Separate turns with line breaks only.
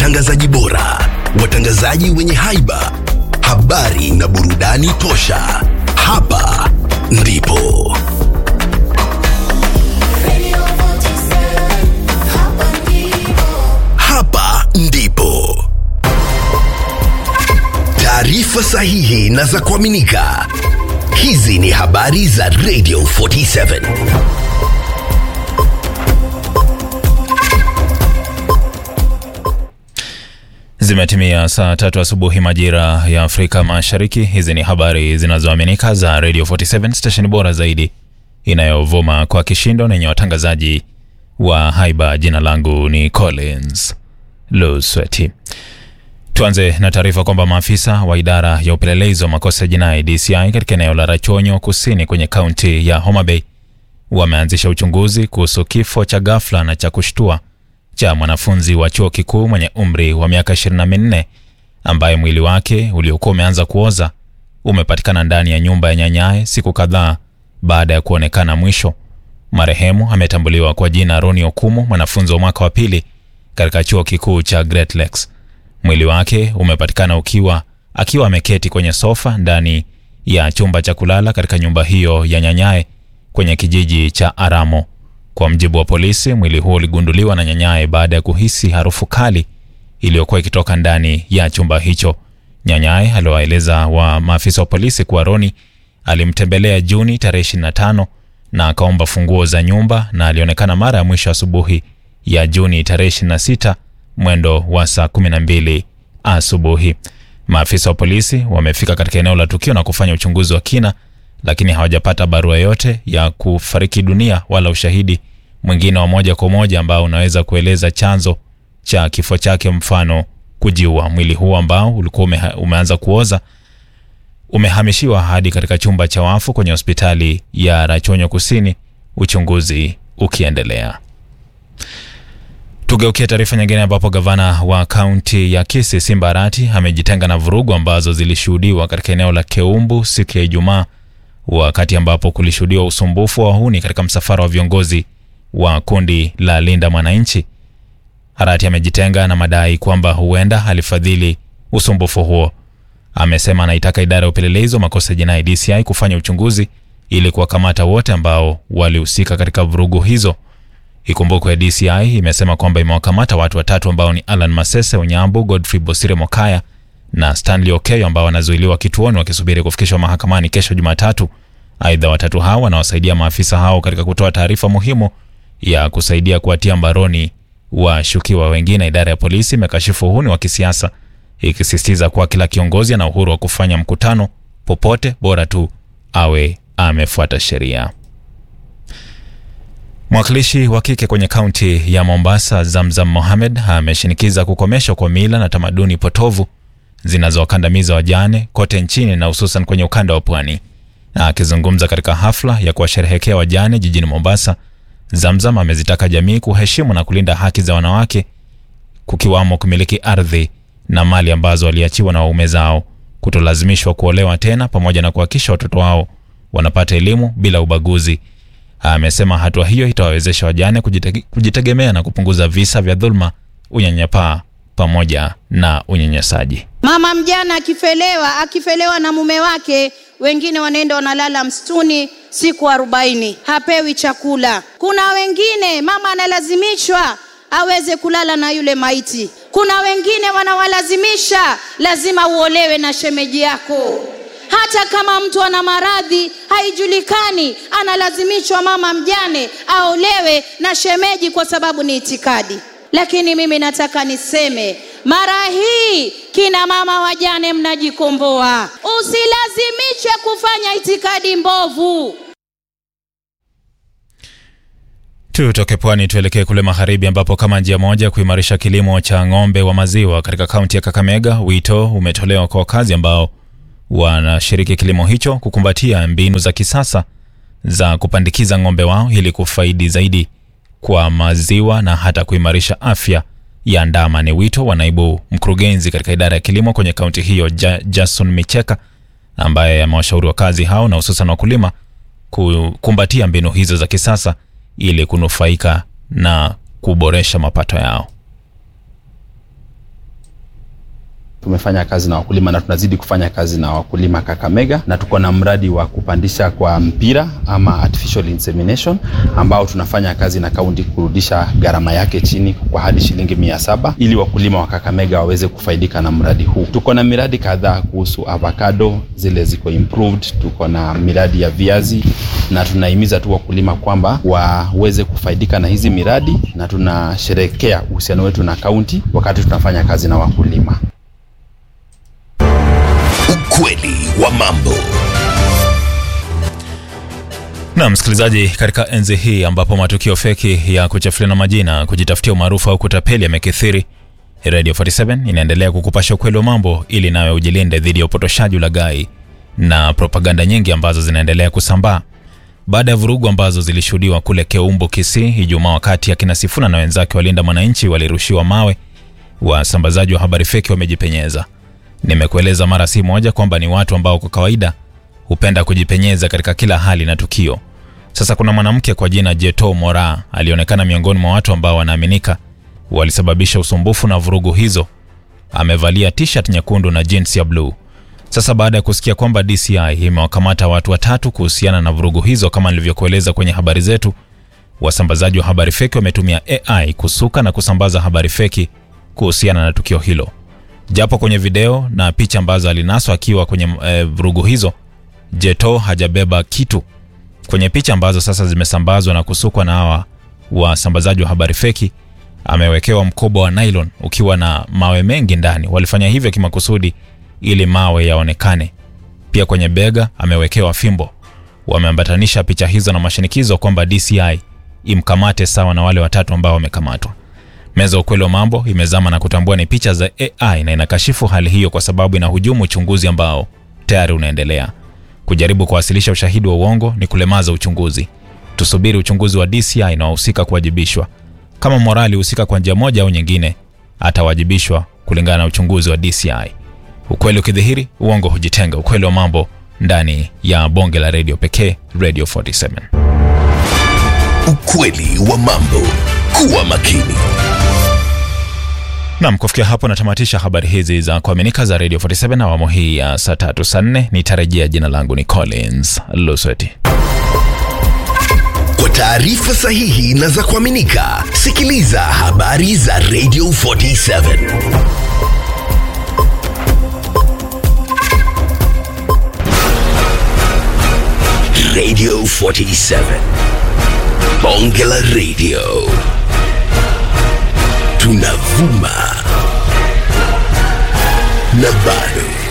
watangazaji bora, watangazaji wenye haiba, habari na burudani tosha. Hapa ndipo hapa ndipo taarifa sahihi na za kuaminika. Hizi ni habari za Radio 47.
Zimetimia saa tatu asubuhi majira ya Afrika Mashariki. Hizi ni habari zinazoaminika za Radio 47 station bora zaidi inayovuma kwa kishindo na yenye watangazaji wa haiba. Jina langu ni Collins Lusweti. Tuanze na taarifa kwamba maafisa wa idara ya upelelezi wa makosa ya jinai DCI katika eneo la Rachonyo kusini kwenye kaunti ya Homa Bay wameanzisha uchunguzi kuhusu kifo cha ghafla na cha kushtua cha mwanafunzi wa chuo kikuu mwenye umri wa miaka 24 ambaye mwili wake uliokuwa umeanza kuoza umepatikana ndani ya nyumba ya nyanyaye siku kadhaa baada ya kuonekana mwisho. Marehemu ametambuliwa kwa jina Roni Okumu, mwanafunzi wa mwaka wa pili katika chuo kikuu cha Great Lakes. Mwili wake umepatikana ukiwa akiwa ameketi kwenye sofa ndani ya chumba cha kulala katika nyumba hiyo ya nyanyaye kwenye kijiji cha Aramo. Kwa mjibu wa polisi, mwili huo uligunduliwa na nyanyaye baada ya kuhisi harufu kali iliyokuwa ikitoka ndani ya chumba hicho. Nyanyaye aliwaeleza wa maafisa wa polisi kuwa Roni alimtembelea Juni tarehe 25 na akaomba funguo za nyumba na alionekana mara ya mwisho asubuhi ya Juni tarehe 26 mwendo wa saa 12 asubuhi. Maafisa wa polisi wamefika katika eneo la tukio na kufanya uchunguzi wa kina, lakini hawajapata barua yote ya kufariki dunia wala ushahidi mwingine wa moja kwa moja ambao unaweza kueleza chanzo cha kifo chake, mfano kujiua. Mwili huu ambao ulikuwa ume, umeanza kuoza umehamishiwa hadi katika chumba cha wafu kwenye hospitali ya Rachonyo Kusini, uchunguzi ukiendelea. Tugeukia taarifa nyingine ambapo gavana wa kaunti ya Kisii Simba Arati amejitenga na vurugu ambazo zilishuhudiwa katika eneo la Keumbu siku ya Ijumaa, wakati ambapo kulishuhudiwa usumbufu wa wahuni katika msafara wa viongozi wa kundi la Linda Mwananchi. Arati amejitenga na madai kwamba huenda alifadhili usumbufu huo. Amesema anaitaka idara ya upelelezi wa makosa ya jinai DCI kufanya uchunguzi ili kuwakamata wote ambao walihusika katika vurugu hizo. Ikumbukwe DCI imesema kwamba imewakamata watu watatu ambao ni Alan Masese Onyango, Godfrey Bosire Mokaya na Stanley Okeyo ambao wanazuiliwa kituoni wakisubiri kufikishwa mahakamani kesho Jumatatu. Aidha, watatu hao wanawasaidia maafisa hao katika kutoa taarifa muhimu ya kusaidia kuwatia mbaroni washukiwa wengine. Idara ya polisi imekashifu uhuni wa kisiasa ikisisitiza kuwa kila kiongozi ana uhuru wa kufanya mkutano popote, bora tu awe amefuata sheria. Mwakilishi wa kike kwenye kaunti ya Mombasa, Zamzam Mohamed, ameshinikiza kukomeshwa kwa mila na tamaduni potovu zinazowakandamiza wajane kote nchini na hususan kwenye ukanda wa pwani. Na akizungumza katika hafla ya kuwasherehekea wajane jijini Mombasa, Zamzam amezitaka jamii kuheshimu na kulinda haki za wanawake, kukiwamo kumiliki ardhi na mali ambazo waliachiwa na waume zao, kutolazimishwa kuolewa tena, pamoja na kuhakikisha watoto wao wanapata elimu bila ubaguzi. Amesema hatua hiyo itawawezesha wajane kujitege, kujitegemea na kupunguza visa vya dhuluma, unyanyapaa pamoja na unyanyasaji.
Mama mjana akifelewa, akifelewa na mume wake, wengine wanaenda wanalala msituni siku arobaini, hapewi chakula. Kuna wengine mama analazimishwa aweze kulala na yule maiti. Kuna wengine wanawalazimisha lazima uolewe na shemeji yako hata kama mtu ana maradhi haijulikani, analazimishwa mama mjane aolewe na shemeji kwa sababu ni itikadi. Lakini mimi nataka niseme mara hii, kina mama wajane, mnajikomboa, usilazimishwe kufanya itikadi mbovu.
Tutoke pwani tuelekee kule magharibi, ambapo kama njia moja kuimarisha kilimo cha ng'ombe wa maziwa katika kaunti ya Kakamega, wito umetolewa kwa wakazi ambao wanashiriki kilimo hicho kukumbatia mbinu za kisasa za kupandikiza ng'ombe wao ili kufaidi zaidi kwa maziwa na hata kuimarisha afya ya ndama. Ni wito wa naibu mkurugenzi katika idara ya kilimo kwenye kaunti hiyo ja, Jason Micheka ambaye amewashauri wakazi hao na hususan wakulima kukumbatia mbinu hizo za kisasa ili kunufaika na kuboresha mapato yao.
Tumefanya kazi na wakulima na tunazidi kufanya kazi na wakulima Kakamega, na tuko na mradi wa kupandisha kwa mpira ama artificial insemination ambao tunafanya kazi na kaunti kurudisha gharama yake chini kwa hadi shilingi mia saba ili wakulima wa Kakamega waweze kufaidika na mradi huu. Tuko na miradi kadhaa kuhusu avocado, zile ziko improved. Tuko na miradi ya viazi na tunahimiza tu wakulima kwamba waweze kufaidika na hizi miradi, na tunasherekea uhusiano wetu na kaunti wakati tunafanya kazi na wakulima.
Ukweli wa mambo.
Na msikilizaji, katika enzi hii ambapo matukio feki ya kuchafuliana majina, kujitafutia umaarufu au kutapeli yamekithiri, Radio 47 inaendelea kukupasha ukweli wa mambo ili nawe ujilinde dhidi ya upotoshaji, ulaghai na propaganda nyingi ambazo zinaendelea kusambaa. Baada ya vurugu ambazo zilishuhudiwa kule Keumbu, Kisii Ijumaa, wakati akina Sifuna na wenzake walinda mwananchi walirushiwa mawe, wasambazaji wa habari feki wamejipenyeza. Nimekueleza mara si moja kwamba ni watu ambao kwa kawaida hupenda kujipenyeza katika kila hali na tukio. Sasa kuna mwanamke kwa jina Jeto Mora alionekana miongoni mwa watu ambao wanaaminika walisababisha usumbufu na vurugu hizo. Amevalia t-shirt nyekundu na jeans ya bluu. Sasa baada ya kusikia kwamba DCI imewakamata watu watatu kuhusiana na vurugu hizo, kama nilivyokueleza kwenye habari zetu, wasambazaji wa habari feki wametumia AI kusuka na kusambaza habari feki kuhusiana na tukio hilo. Japo kwenye video na picha ambazo alinaswa akiwa kwenye e, vurugu hizo, Jeto hajabeba kitu. Kwenye picha ambazo sasa zimesambazwa na kusukwa na hawa wasambazaji wa habari feki, amewekewa mkoba wa nylon ukiwa na mawe mengi ndani. Walifanya hivyo kimakusudi ili mawe yaonekane. Pia kwenye bega amewekewa fimbo. Wameambatanisha picha hizo na mashinikizo kwamba DCI imkamate sawa na wale watatu ambao wamekamatwa. Meza ukweli wa mambo imezama na kutambua ni picha za AI na inakashifu hali hiyo kwa sababu inahujumu uchunguzi ambao tayari unaendelea. Kujaribu kuwasilisha ushahidi wa uongo ni kulemaza uchunguzi. Tusubiri uchunguzi wa DCI na wahusika kuwajibishwa. Kama Morali husika kwa njia moja au nyingine, atawajibishwa kulingana na uchunguzi wa DCI. Ukweli ukidhihiri, uongo hujitenga. Ukweli wa mambo ndani ya bonge la redio pekee, Radio 47.
Ukweli wa mambo. Kuwa makini.
Nam, kufikia hapo natamatisha habari hizi za kuaminika za Radio 47 na awamu hii ya saa tatu saa nne. Nitarejea. Jina langu ni Collins Lusweti.
Kwa taarifa sahihi na za kuaminika, sikiliza habari za Radio 47. Radio 47. Bonge la Radio. Tunavuma na bado